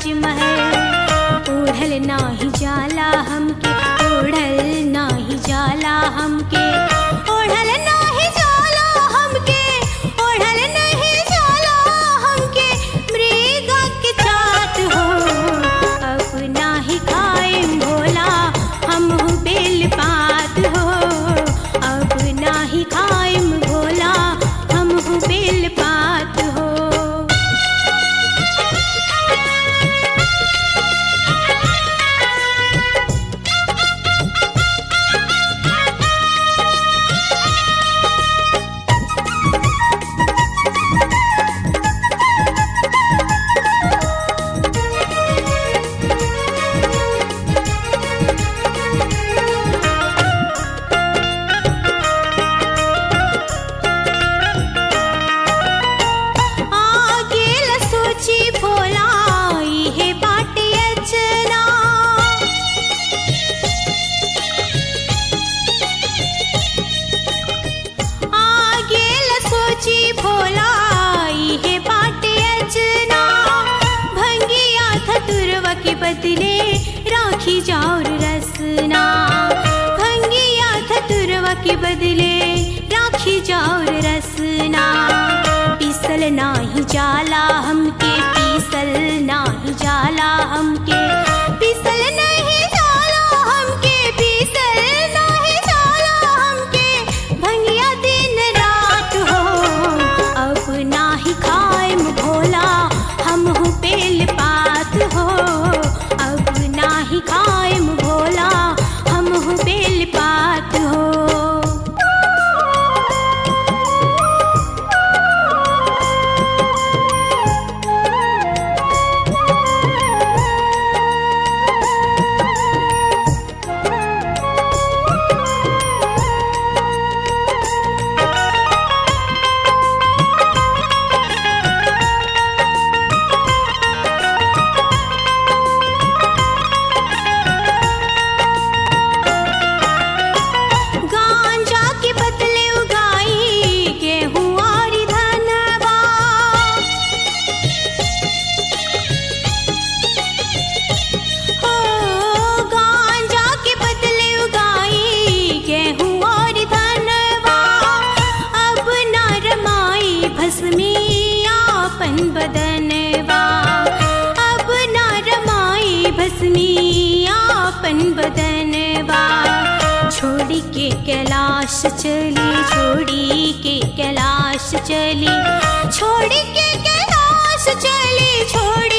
राजमहल ओढ़ल नाही जाला हमके ओढ़ल नाही जाला हमके ओढ़ल नाही जाला हमके ओढ़ल नहीं जाला हमके मृगा के चाट हो अब नाही खाएम भोला हम बेल पात हो अब नाही खाएम भोला हम बेल पात हो आगे ल सोची भोला इहे बाटे अचना आगे ल सोची भोला इहे बाटे अचना भंगिया धतुरवा के बदले राखी जाऊर रसना भंगिया धतुरवा के बदले राखी जाऊर रसना पीसल नाही जाला हमके पीसल नाही जाला हमके पीसल नहीं जाला हमके पीसल नहीं जाला हमके भंगिया दिन रात हो अब नाही खाएम भोला हम हूँ बेल पात हो अब नाही खाएम भोला हम हूँ बेल पात हो गांजा के बदले उगाई गेहूं और धनवा हो गांजा के बदले उगाई गेहूं और धनवा अब न रमाई भस्मी आपन बदनवा अब न रमाई भस्मी आपन बदनवा छोड़ी के कैलाश चली छोड़ी के कैलाश चली छोड़ी के कैलाश चली छोड़ी